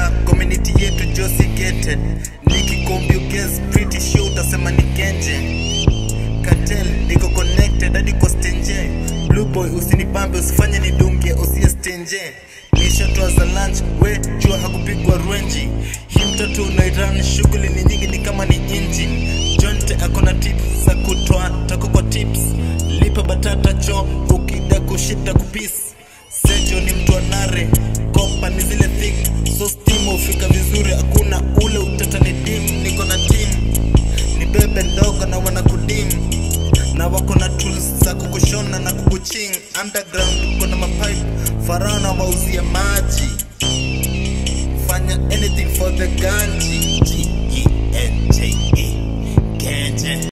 mtaa community yetu josi gated nikikombuges pretty sure utasema ni genje cartel niko connected hadi kwa stenje blue boy usinipambe usifanye nidungie usie stenje nishatoa za lunch we jua hakupigwa rwenji hii mtoto unairan shughuli ni nyingi ni kama ni inji jonte akona tips za kutoa tako kwa tips lipa batata cho ukida kushita kupis sejo ni mtu anare kopa ni zile thick so steam ufika vizuri hakuna ule utata ni dim niko na team ni bebe ndogo na wana kudim na wako na tools za kukushona na kukuching underground uko na mapipe farana wauzie maji fanya anything for the ganji